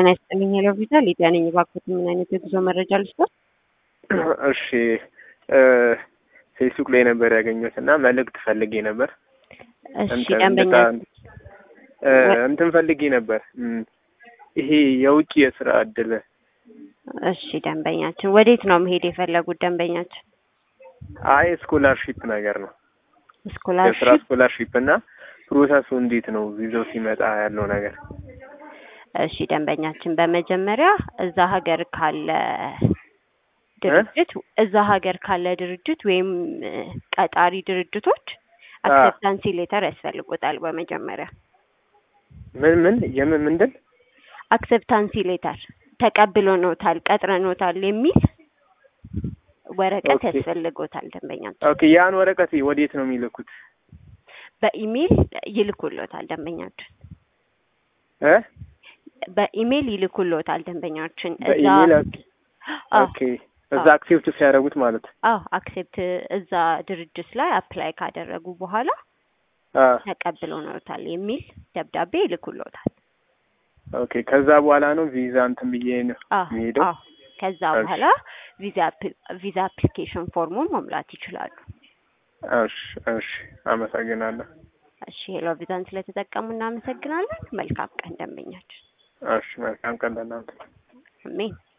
ጤና ይስጥልኝ ሄሎ ቪዛ ሊዲያ ነኝ። እባክዎት ምን አይነት የጉዞ መረጃ ልስጥዎት? እሺ ፌስቡክ ላይ ነበር ያገኘሁት እና መልእክት ፈልጌ ነበር። እሺ እንትን ደንበኛ እ እንትን ፈልጌ ነበር እም፣ ይሄ የውጭ የስራ እድል እሺ ደንበኛችን ወዴት ነው መሄድ የፈለጉት? ደንበኛችን አይ ስኮላርሺፕ ነገር ነው የስራ ስኮላርሺፕ ስኮላርሺፕ እና ፕሮሰሱ እንዴት ነው ቪዛው ሲመጣ ያለው ነገር? እሺ ደንበኛችን በመጀመሪያ እዛ ሀገር ካለ ድርጅት እዛ ሀገር ካለ ድርጅት ወይም እ፣ ቀጣሪ ድርጅቶች አክሴፕታንሲ ሌተር ያስፈልጎታል። በመጀመሪያ ምን ምን የምን ምንድን አክሴፕታንሲ ሌተር ተቀብሎኖታል፣ ቀጥረኖታል የሚል ወረቀት ኦኬ። ያስፈልጎታል። ደንበኛችን ኦኬ ያን ወረቀት ወዴት ነው የሚልኩት? በኢሜይል ይልኩሎታል። ደንበኛችን እ በኢሜይል ይልኩሎታል። ደንበኛችን እዛ በኢሜል ኦኬ አዎ ኦኬ እዛ አክሴፕት ሲያደርጉት ማለት አዎ አክሴፕት እዛ ድርጅት ላይ አፕላይ ካደረጉ በኋላ አ ተቀብሎኖታል የሚል ደብዳቤ ይልኩሎታል። ኦኬ ከዛ በኋላ ነው ቪዛ እንትን ብዬ ነው አዎ የሚሄደው። አዎ ከዛ እሺ። በኋላ ቪዛ አፕ- ቪዛ አፕሊኬሽን ፎርሙን መሙላት ይችላሉ። እሺ እሺ አመሰግናለሁ። እሺ ሄሎ ቪዛን ስለተጠቀሙ እናመሰግናለን። መልካም ቀን ደንበኛችን። እሺ መልካም ቀን ለእናንተ። አሜን።